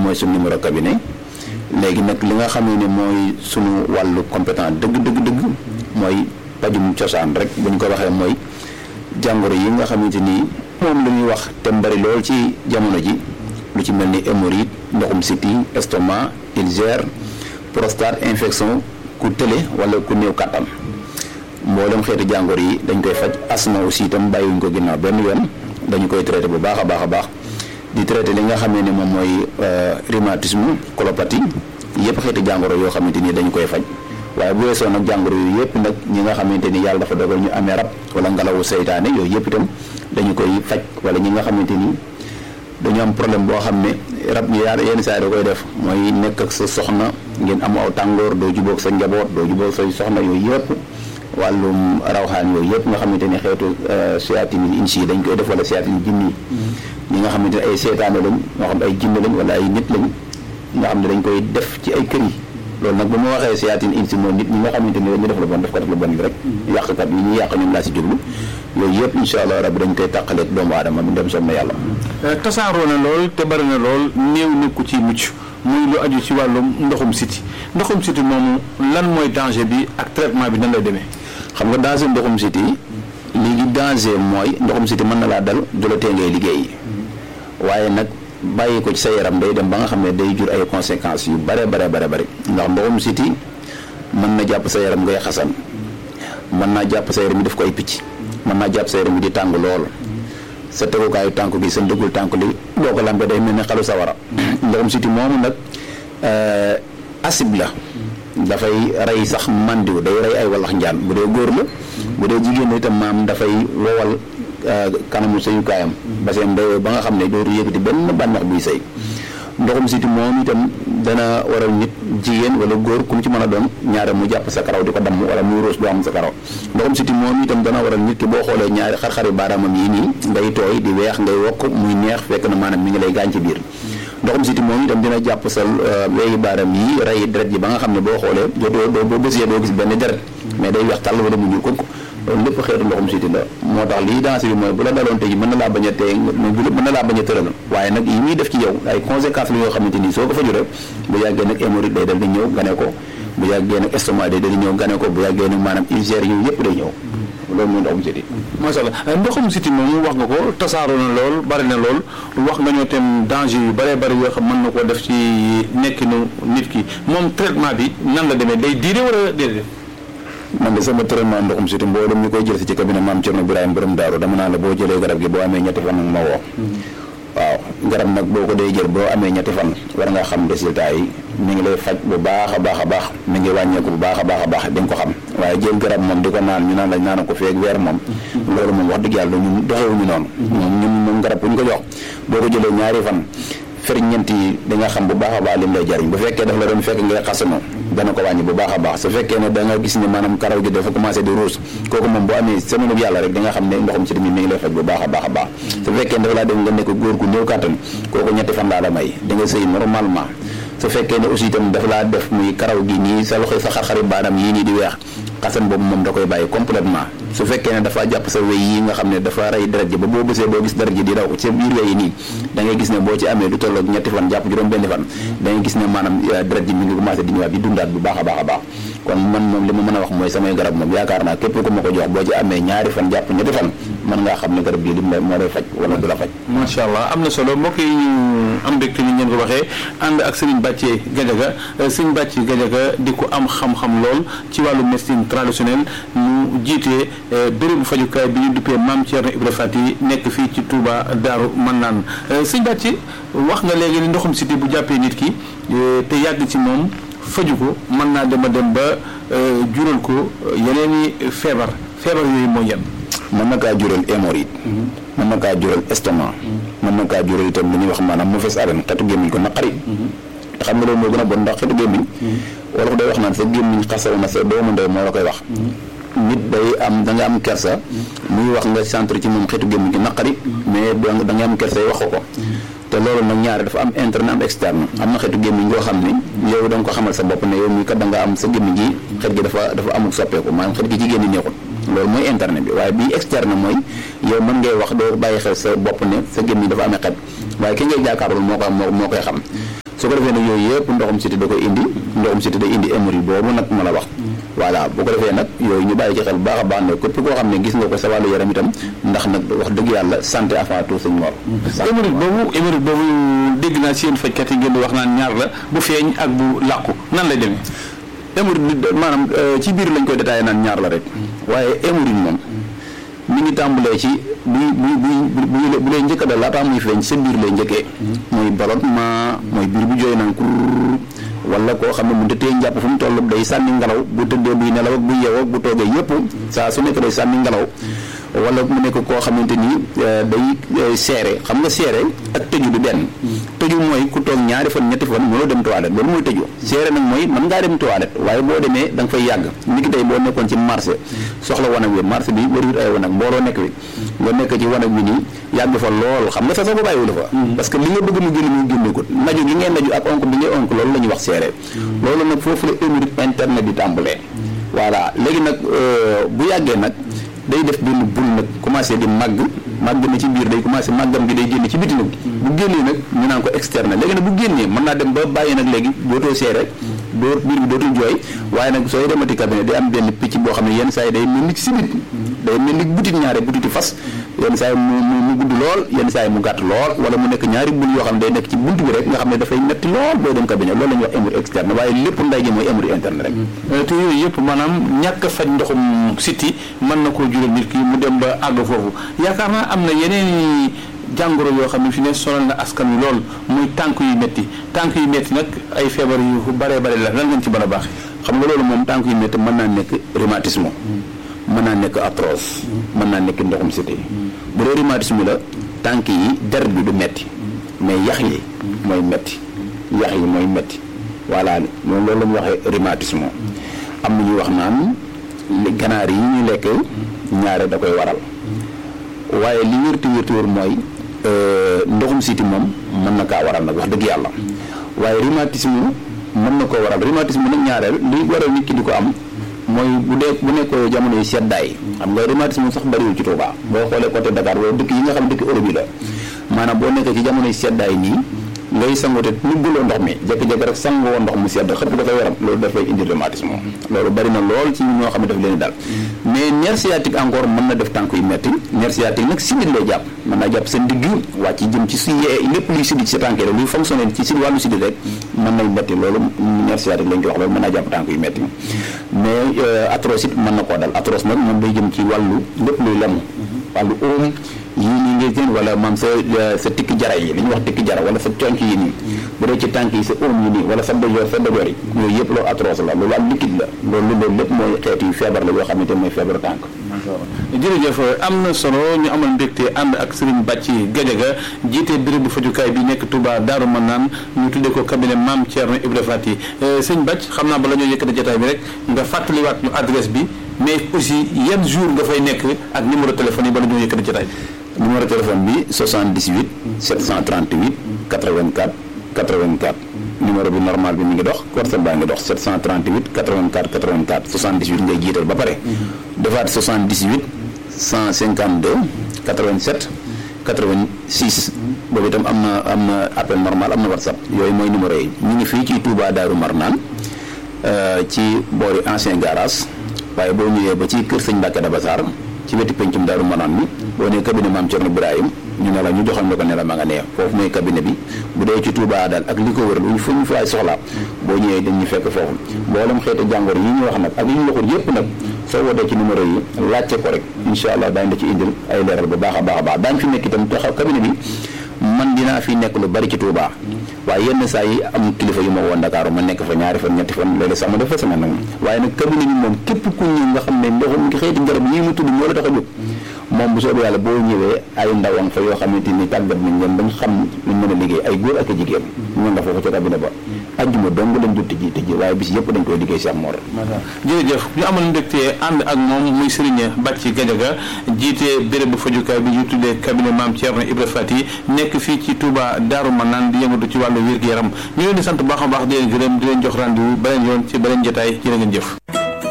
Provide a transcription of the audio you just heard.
mooy suñu numéro cabinet léegi nag li nga xam ne mooy suñu wàllu compétent dëgg dëgg dëgg mooy pajum cosaan rek bu ñu ko waxee mooy jàngoro yi nga xamante ni moom la ñuy wax te mbari lool ci jamono ji lu ci mel ni hémorroïde ndoxum siti estomac ulcère prostate infection ku tële wala ku néew kàttan mboolem xeetu jàngoro yi dañ koy faj asma aussi itam bàyyiwuñ ko ginnaaw benn yoon dañu koy traité bu baax a baax a baax di traité li nga xam ne moom mooy rhumatisme colopathie yëpp xeetu jàngoro yoo xamante ni dañu koy faj waaye bu weesoo nag jàngoro yooyu yëpp nag ñi nga xamante ni yàlla dafa dogal ñu amee rab wala ngelawu seytaane yooyu yëpp itam dañu koy faj wala ñi nga xamante ni dañu am problème boo xam ne rab yi yaa yenn saa yi da koy def mooy nekk ak sa soxna ngeen am aw tàngoor doo jubóog sa njaboot doo jubóog say soxna yooyu yëpp wàllum rawxaan yooyu yëpp nga xamante ni xeetu seytaane yi insi yi dañ koy def wala seytaane yi jinni yi ñi nga xamante ne ay seytaane lañ moo xam ay jinne lañ wala ay nit lañ nga xam ne dañ koy def ci ay kër yi loolu nag bu ma waxee seytaane insi mooy nit ñi nga xamante ni dañuy def lu bon def ko def lu bon bi rek yàqkat yi ñuy yàq ñoom laa si jublu yooyu yëpp incha allah rabbi dañ koy tàqaleeg doomu aadama bi dem som na yàlla tasaaroo na lool te bari na lool néew nekku ci mucc muy lu aju ci wàllum ndoxum siti ndoxum siti moomu lan mooy danger bi ak traitement bi nan lay demee xam nga danger ndoxum siti léegi danger mooy ndoxum siti mën na laa dal du la tee ngay liggéey waaye nag bàyyi ko ci sa yaram day dem ba nga xam ne day jur ay conséquences yu bare bare bare bare ndax ndoxum siti mën na jàpp sa yaram ngay xasan mën naa jàpp sa yaram yi def ko ay picc mën naa jàpp sa yaram yi di tàng lool sa tegukaayu tànk gi sa ndëggul tànk li boo ko lambee day mel ne xalu sawara ndoxum siti moomu nag acide la dafay rey sax mandiw day rey ay wallax njaan bu dee góor la bu dee jigéen la itam maam dafay wowal kanamu sëyukaayam ba seen day ba nga xam ne dootu yëkkati benn bànneex buy sëy ndoxum siti moom itam dana waral nit jigéen wala góor ku mu ci mën a doon ñaare mu jàpp sa karaw di ko damm wala muy ruus doo am sa karaw ndoxum siti moom itam dana waral nit ki boo xoolee ñaari xar-xari baaraamam yi nii ngay tooy di weex ngay wokk muy neex fekk na maanaam mi ngi lay gaañ ci biir ndoxum siti moom itam dina jàpp sa weeyu baaram yi rey deret yi ba nga xam ne boo xoolee doo doo boo bësee doo gis benn deret mais day weex tàll wala mu ñuul ko loolu lépp xeetu ndoxum siti la moo tax lii dansé bi mooy bu la daloon tey mën na laa bañ a tey mën na laa bañ a tëral waaye nag yi muy def ci yow ay conséquences la yoo xamante ni soo ko fa juree bu yàggee nag hémorroïde day dal di ñëw gane ko bu yàggee nag estomac day dal di ñëw gane ko bu yàggee nag maanaam ulcère yooyu yëpp day ñëw loolu mooy ndoxum siti macha allah ndoxum siti moomu wax nga ko tasaaroo na lool bari na lool wax nga ñoo tam danger yu bëree bëri yoo xam mën na koo def ci nekkinu nit ki moom traitement bi nan la demee day diire wala déedéet man de sama traitement ndoxum siti mboolem ñu koy jël si ci cabinet maam Cerno Birahim borom daaru dama naa la boo jëlee garab gi boo amee ñetti fan nag ma woo waaw garab nag boo ko dee jël boo amee ñetti fan war nga xam résultat yi mi ngi lay faj bu baax a baax a baax mi ngi wàññeeku bu baax a baax a baax di nga ko xam waaye jël garab moom di ko naan ñu naan la naan ko feeg weer moom loolu moom wax dëgg yàlla ñun doxewuñu noonu moom ñun moom garab bu ñu ko jox boo ko jëlee ñaari fan ferñeent yi di nga xam bu baax a baax lim lay jariñ bu fekkee daf la doon fekk ngay xasano dana ko wàññi bu baax a baax su fekkee ne da nga gis ne maanaam karaw gi dafa commencé di ruus kooku moom bu amee semaine bu yàlla rek di nga xam ne ndoxum si tamit mi ngi lay faj bu baax a baax a baax su fekkee ne dafa laa dem nga nekk góor gu néew kàttan kooku ñetti fan laa la may di nga sëy normalement su fekkee ne aussi itam dafa laa def muy karaw gi nii sa loxo sa xar-xari baanaam yii nii di weex xasan boobu moom da koy bàyyi complètement su fekkee ne dafa jàpp sa wéy yi nga xam ne dafa rey deret ji ba boo bësee doo gis deret ji di daw ci biir wéy yi nii da ngay gis ne boo ci amee lu tolloog ñetti fan jàpp juróom benn fan da ngay gis ne maanaam deret ji mi ngi commencé di ñëwaat di dundaat bu baax a baax a baax kon man moom li ma mën a wax mooy samay garab moom yaakaar naa képp ku ma ko jox boo ci amee ñaari fan jàpp ñetti fan mën ngaa xam ne garab bii lim la moo lay faj wala du la faj macha allah am na solo mbokk yi ñu am mbégte ni ngeen ko waxee ànd ak Serigne Bathie Gadiaga Serigne Bathie Gadiaga di ko am xam-xam lool ci wàllu médecine traditionnelle ñu jiite bérébu fajukaay bi ñu duppee Mame Thierno Ibra Fati nekk fii ci Touba Daaru Mannaan Serigne Bathie wax nga léegi ni ndoxum siti bu jàppee nit ki te yàgg ci moom faju ko mën naa dem a dem ba jural ko yeneen i feebar feebar yooyu mooy yan mën na kaa jural hémorroïde mën na kaa jural estomac mën na kaa jural itam li ñuy wax maanaam mauvaise haleine xetu gémmiñ ko naqari te xam nga loolu moo gën a bon ndax xetu gémmiñ wala ko day wax naan sa gémmiñ xasaw na sa doomu ndey moo la koy wax nit day am da nga am kersa muy wax nga centre ci moom xetu gémmiñ gi naqari mais da nga am kersa yi wax ko ko te loolu nag ñaari dafa am interne am externe am na xeetu gémmiñ goo xam ne yow da nga ko xamal sa bopp ne yow mii kat da nga am sa gémmiñ gi xet gi dafa dafa amul soppeeku maanaam xet gi ci génn neexul loolu mooy interne bi waaye bii externe mooy yow mën ngay wax doo bàyyi xel sa bopp ne sa gémmiñ dafa amee xet waaye ki ngay jàkkaarlool moo ko moo moo koy xam su ko defee nag yooyu yëpp ndoxum siti da koy indi ndoxum siti day indi hémorroïde boobu nag ma la wax voilà bu ko defee nag yooyu ñu bàyyi ci xel bu baax a baax ne képp koo xam ne gis nga ko sa wàllu yaram itam ndax nag wax dëgg yàlla santé avant tout sëñ Mor hémorroïde boobu hémorroïde boobu dégg naa si yéen fajkat yi ngeen di wax naan ñaar la bu feeñ ak bu làqu nan lay demee hémorroïde bi maanaam ci biir lañ koy détaillé naan ñaar la rek waaye hémorroïde moom mi ngi tàmbalee ci buy buy buy bu bu lay njëkk a dal laataa muy feeñ sa biir lay njëkkee mooy ballonnement mooy biir bu jooy naan kur wala koo xam ne mu tëddee njàpp fu mu toll day sànni ngelaw bu tëddee buy nelaw ak bu yeewoo ak bu toogee yëpp saa su nekk day sànni ngelaw wala mu nekk koo xamante ni day seere xam nga seere ak tëju du benn tëju mooy ku toog ñaari fan ñetti fan mënoo dem toilette loolu mooy tëju seere nag mooy mën ngaa dem toilette waaye boo demee da nga fay yàgg ni ki tey boo nekkoon ci marché soxla wanag wi marché bi bëriwut ay wanag mbooloo nekk wi nga nekk ci wanag bi nii yàgg fa lool xam nga sa sa ko bàyyiwul fa parce que li nga bëgg mu génn mu génne ko naju gi ngeen naju ak onk bi ngay onk loolu la ñuy wax seere loolu nag foofu la hémorroïde interne di tàmbalee voilà léegi nag bu yàggee nag day def benn bul nag commencé di màgg màgg na ci biir day commencé màggam gi day génne ci biti nag bu génnee nag ñu naan ko externe léegi nag bu génnee mën naa dem ba bàyyi nag léegi dootoo seere doo biir bi dootul jooy waaye nag sooy demati cabinet day am benn picc boo xam ne yenn saa yi day mel ni sibit day mel ni butit ñaare butiti fas yenn saa yi mu mu gudd lool yenn saa yi mu gàtt lool wala mu nekk ñaari bul yoo xam ne day nekk ci bunt bi rek nga xam ne dafay metti lool booy dem cabinet loolu la ñuy wax hémorroïde externe waaye lépp nday ji mooy hémorroïde interne rek te yooyu yëpp maanaam ñàkk a faj ndoxum siti mën na koo jural nit ki mu dem ba àgg foofu yaakaar naa am na yeneen jàngoro yoo xam ne fi ne sonal na askan wi lool muy tànk yu métti tànk yu métti nag ay feebar yu bare bare la lan ngeen ci mën a baax xam nga loolu moom tànk yu métti mën naa nekk rhumatisme mën naa nekk arthrose mën naa nekk ndoxum siti bu dee rhumatisme la tànk yi der bi du metti mais yax yi mooy metti yax yi mooy metti voilà moom loolu la ñuy waxee rhumatisme am na ñuy wax naan ganaar yi ñu lekk ñaare da koy waral waaye li wérti wérti wér mooy ndoxum siti moom mën na kaa waral nag wax dëgg yàlla waaye rhumatisme mën na koo waral rhumatisme nag ñaareel li waral nit ki di ko am mooy bu dee bu nekk jamono yi seddaay xam nga rhumatisme sax bariwul ci Touba boo xoolee côté Dakar wala dëkk yi nga xam dëkk Europe yi la maanaam boo nekkee ci jamono yi seddaay nii ngay sangote nugguloo ndox mi jékki-jékki rek sangoo ndox mu sedd xëpp ko sa yaram loolu dafay indi rhumatisme loolu bari na lool ci ñoo xam ne daf leen dal mais nerf sciatique encore mën na def tànk yu metti nerf sciatique nag sidit lay jàpp mën naa jàpp sa ndigg wàcc jëm ci si lépp luy sidit ci tànk rek luy fonctionner ci si wàllu sidit rek mën nay metti loolu nerf sciatique lañ ko wax loolu mën naa jàpp tànk yu metti mais arthrose it mën na koo dal arthrose nag moom day jëm ci wàllu lépp luy lemu wàllu óom yii nii ngay seen wala maam sa sa tikki jara yi li ñuy wax tikki jara wala sa conc yi nii bu dee ci tànk yi sa óom yi nii wala sa dojoor sa dojoor yi yooyu yëpp loolu arthrose la loolu am liquide la loolu loolu lépp mooy xeetu yu feebar la yoo xamante mooy feebaru tànk jërëjëf am na solo ñu amal mbégte ànd ak Serigne Bàcci Gadiaga jiite bérébu fajukaay bi nekk Touba Daaru Manaan ñu tuddee ko cabinet Mame Thierno Ibra Fati sëñ Bàcc xam naa bala ñoo yëkkati jotaay bi rek nga fàttaliwaat ñu adresse bi mais aussi yan jour nga fay nekk ak numéro téléphone yi bala ñoo yëkkati jotaay bi numéro téléphone bi 78 738 84 84 numéro bi normal bi mi ngi dox corset baa ngi dox 738 84 84 78 ngay jiital ba pare defaat 78 152 87 86 boobu itam am na am na appel normal am na whatsapp yooyu mooy numéro yi ñu ngi fii ci Touba Daaru Marnaan ci boori ancien garage waaye boo ñëwee ba ci kër sëñ Mbàkke Dabassar ci wetu pencum Daaru Marnaan mi boo nee cabinet Mame Thierno Ibrahim ñu ne la ñu joxal la ko ne la ma nga nee foofu mooy cabinet bi bu dee ci Touba daal ak li ko wër lu fu ñu fa ay soxla boo ñëwee dañ ñu fekk foofu mboolem xeeti jàngoro yi ñu wax nag ak yi ñu waxul yépp nag soo wootee ci numéro yi laajte ko rek incha allah daañu la ci indil ay leeral bu baax a baax a baax daañu fi nekk itam taxaw cabinet bi man dinaa fi nekk lu bari ci Touba waaye yenn saa yi am kilifa yu ma woon Dakar ma nekk fa ñaari fan ñetti fan léeg-léeg sax ma def fa semaine nag waaye nag cabinet bi moom képp ku ñëw nga xam ne ndoxum xeeti garab yi mu tudd moo la tax a jóg moom bu soobee yàlla boo ñëwee ay ndawam fa yoo xamante ni tàggat nañ leen bañ xam luñ mën a liggéey ay góor ak a jigéen ñu nga foofu ca cabinet ba ajjuma dong lañ jot tëji tëji waaye bis yëpp dañ koy liggéey Cheikh Mor jërëjëf ñu amal mbégte ànd ak moom muy Serigne Bàcci Gadiaga jiite béréb bu fajukaay bi ñu tuddee cabinet Mame Thierno Ibra Fati nekk fii ci Touba Daaru Manaan di yëngatu ci wàllu wér-gu-yaram ñu leen di sant baax a baax di leen gërëm di leen jox rendez-vous beneen yoon ci beneen jotaay jërë ngeen jëf